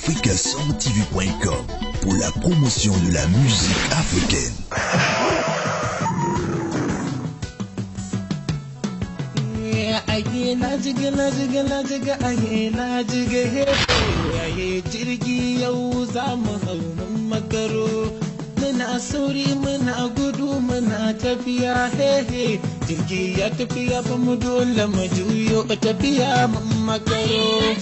africasoundtv.com pour la promotion de la musique africaine. Aye na jiga na jiga na jiga aye na jiga hefe aye jirgi yau za mu hau mun makaro muna sauri muna gudu muna tafiya hehe jirgi ya tafiya ba mu dole mu juyo tafiya mun makaro.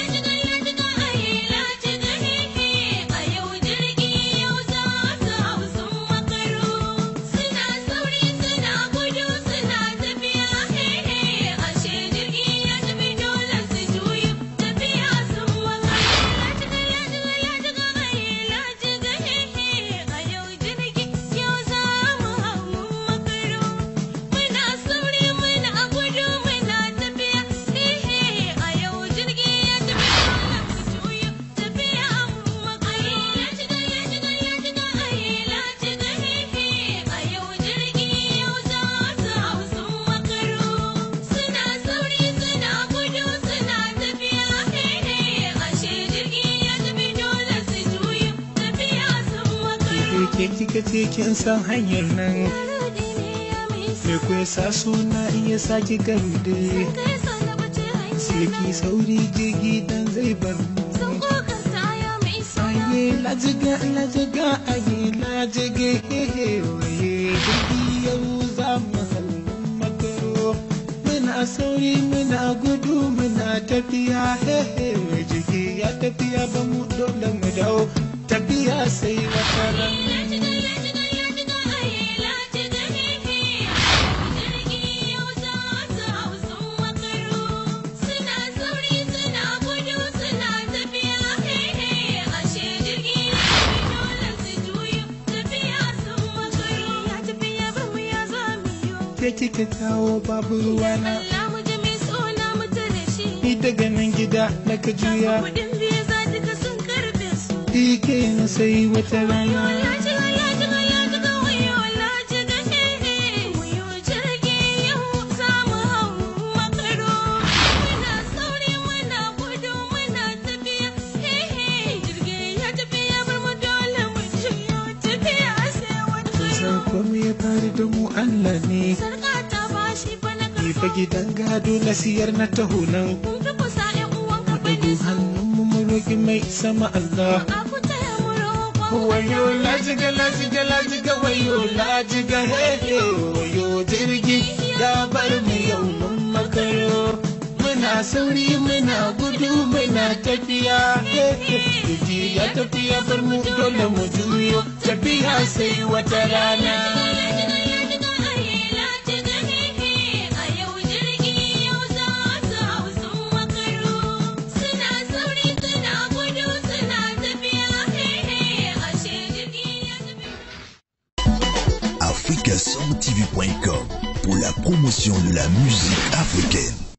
ke kika ce kin san hanyar nan me ku sa suna iya sake garde sai ki sauri jirgi dan zai bar mu aye lajiga lajiga aye lajiga hehe waye jirgi yau za mu halin makaro muna sauri muna gudu muna tafiya hehe jirgi ya tafiya ba mu dole mu dawo tafiya sai wata ran ke kika kawo babu ruwana ni daga nan gida na ka juya Ike na sai wata rana Kusan komai ya faru da mu Allah ne Ni fa gidan gado na siyar na taho nan Ɗagu hannunmu mu roƙi mai sama Allah Wayo lajiga lajiga lajiga wayo lajiga hehe wayo jirgi ya bar mu yau mun makaro Muna sauri muna gudu muna tafiya hehe jirgi ya tafiya bar mu dole mu juyo tafiya sai wata rana. africasoundtv.com pour la promotion de la musique africaine.